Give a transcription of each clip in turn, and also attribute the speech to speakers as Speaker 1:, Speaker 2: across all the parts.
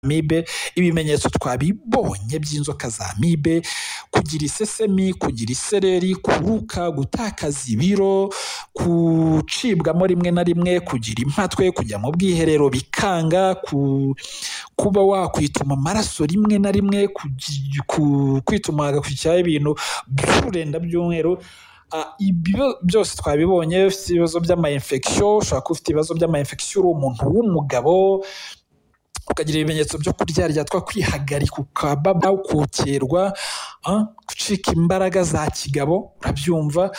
Speaker 1: amibe ibimenyetso twabibonye by'inzoka za amibe kugira isesemi kugira isereri kuruka gutakaza ibiro gucibwamo rimwe na rimwe kugira impatwe kujya mu bwiherero bikanga kuba wakwituma amaraso rimwe na rimwe kwituma hagakurikiraho ibintu by'ururenda by'umweru ibyo byose twabibonye ufite ibibazo by'amayinfegisiyo ushobora kuba ufite ibibazo by'amayinfegisiyo uri umuntu w'umugabo ukagira ibimenyetso byo kuryaryatwa kwihagarika ukababa ukokerwa gucika imbaraga za kigabo urabyumva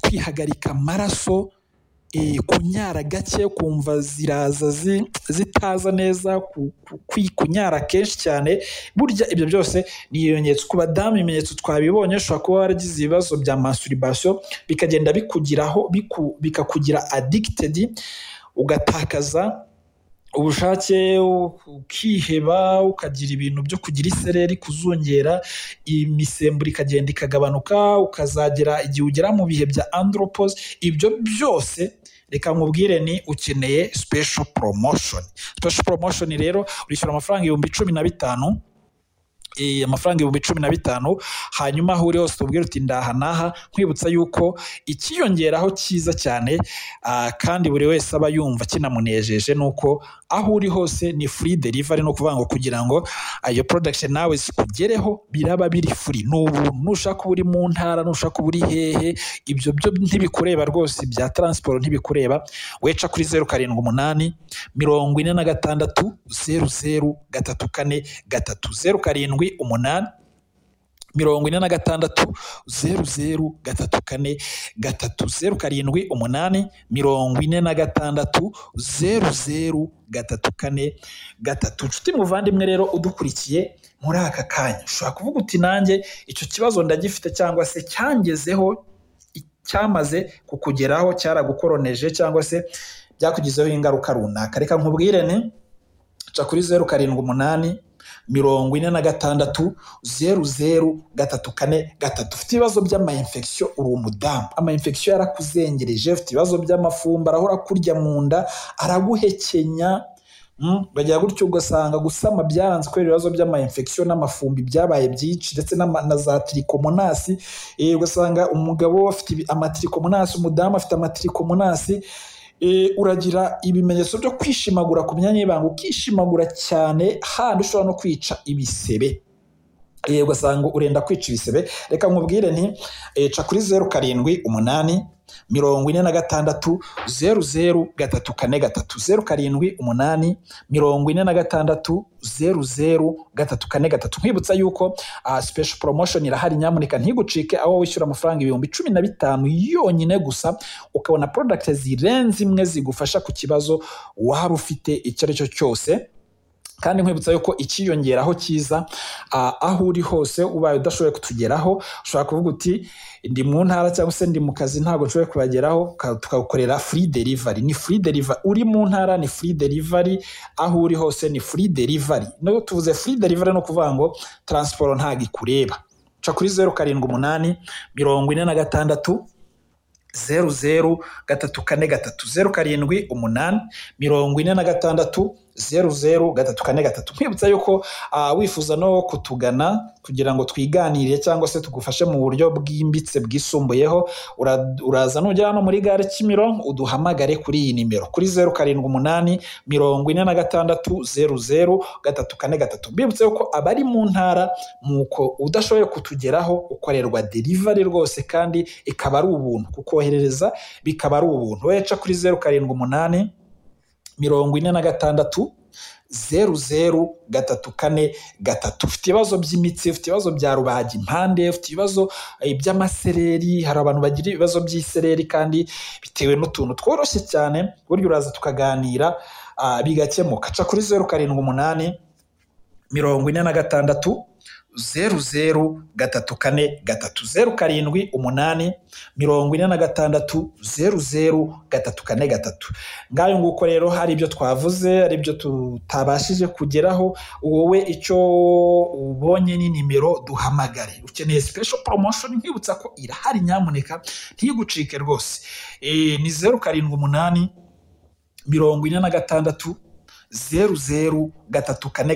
Speaker 1: kwihagarika amaraso kunyara gake ukumva ziraza zitaza neza kunyara kenshi cyane burya ibyo byose ni ibimenyetso ku badamu ibimenyetso twabibonye ushobora kuba waragize ibibazo bya masturbation bikagenda bikugiraho bikakugira addicted ugatakaza ubushake ukiheba ukagira ibintu byo kugira isereri kuzungera imisemburo ikagenda ikagabanuka ukazagera igihe ugera mu bihe bya andropos ibyo byose reka nkubwire ni ukeneye special promotion special promotion rero urishyura amafaranga ibihumbi cumi na bitanu amafaranga ibihumbi cumi na bitanu hanyuma aho uri hose tubwire uti ndaha n'aha nkwibutsa yuko ikiyongeraho cyiza cyane kandi buri wese aba yumva kinamunejeje ni uko aho uri hose ni furi derivari ni ukuvuga ngo kugira ngo iyo porodakisheni nawe zikugereho biraba biri furi ni ubuntu nushaka uba uri mu ntara nushaka uba uri hehe ibyo byo ntibikureba rwose bya taransiporo ntibikureba weca kuri zeru karindwi umunani mirongo ine na gatandatu zeru zeru gatatu kane gatatu zeru karindwi umunani mirongo ine na gatandatu zeru zeru gatatu kane gatatu zeru karindwi umunani mirongo ine na gatandatu zeru zeru gatatu kane gatatu inshuti muvandimwe rero udukurikiye muri aka kanya ushobora kuvuga uti nanjye icyo kibazo ndagifite cyangwa se cyangezeho cyamaze kukugeraho cyaragukoroneje cyangwa se byakugizeho ingaruka runaka reka nkubwire ni ca kuri zeru karindwi umunani mirongo ine na gatandatu zeru zeru gatatu kane gatatu ufite ibibazo by'amayinfegisiyo uri umudamu amayinfegisiyo yarakuzengereje ufite ibibazo by'amafumba arahora kurya mu nda araguhekenya bagira gutyo ugasanga gusama byaranze kubera ibibazo by'amayinfegisiyo n'amafumbi byabaye byinshi ndetse na za tirikomonasi ugasanga umugabo afite amatirikomonasi umudamu afite amatirikomonasi uragira ibimenyetso byo kwishimagura ku myanya y'ibanga ukishimagura cyane handi ushobora no kwica ibisebe ugasanga urenda kwica ibisebe reka nkubwire nti ca kuri zeru karindwi umunani mirongo ine na gatandatu zeru zeru gatatu kane gatatu zeru karindwi umunani mirongo ine na gatandatu zeru zeru gatatu kane gatatu nkwibutsa yuko special promotion irahari nyamuneka ntigucike aho wishyura amafaranga ibihumbi cumi na bitanu yonyine gusa ukabona product zirenze imwe zigufasha ku kibazo waba ufite icyo ari cyo cyose kandi nkwibutsa yuko ikiyongeraho cyiza aho uri hose ubaye udashoboye kutugeraho ushobora kuvuga uti ndi mu ntara cyangwa se ndi mu kazi ntabwo nshoboye kubageraho tukagukorera furi derivari ni furi derivari uri mu ntara ni furi derivari aho uri hose ni furi derivari no tuvuze furi derivari no kuvuga ngo taransiporo ntabwo ikureba ca kuri zeru karindwi umunani mirongo ine na gatandatu zeru zeru gatatu kane gatatu zeru karindwi umunani mirongo ine na gatandatu zeru zeru gatatu kane gatatu nkwibutsa yuko uh, wifuza no kutugana kugira ngo twiganire cyangwa se tugufashe mu buryo bwimbitse bwisumbuyeho uraza nugera hano muri gare kimironko uduhamagare kuri iyi nimero kuri zeru karindwi umunani mirongo ine na gatandatu zeru zeru gatatu kane gatatu mbibutse yuko abari mu ntara nuko udashoboye kutugeraho ukorerwa derivari rwose kandi ikaba ari ubuntu kukoherereza bikaba ari ubuntu weca kuri zeru karindwi umunani mirongo ine na gatandatu zeru zeru gatatu kane gatatu ufite ibibazo by'imitsi ufite ibibazo bya rubaga impande ufite ibibazo by'amasereri hari abantu bagira ibibazo by'isereri kandi bitewe n'utuntu tworoshye cyane burya uraza tukaganira bigakemuka ca kuri zeru karindwi umunani mirongo ine na gatandatu zeru zeru gatatu kane gatatu zeru karindwi umunani mirongo ine na gatandatu zeru zeru gatatu kane gatatu ngayo nguko rero hari ibyo twavuze hari ibyo tutabashije kugeraho wowe icyo ubonye ni nimero duhamagare ukeneye special promotion nkwibutsa ko irahari nyamuneka ntigucike rwose ni zeru karindwi umunani mirongo ine na gatandatu zeru zeru gatatu kane gatatu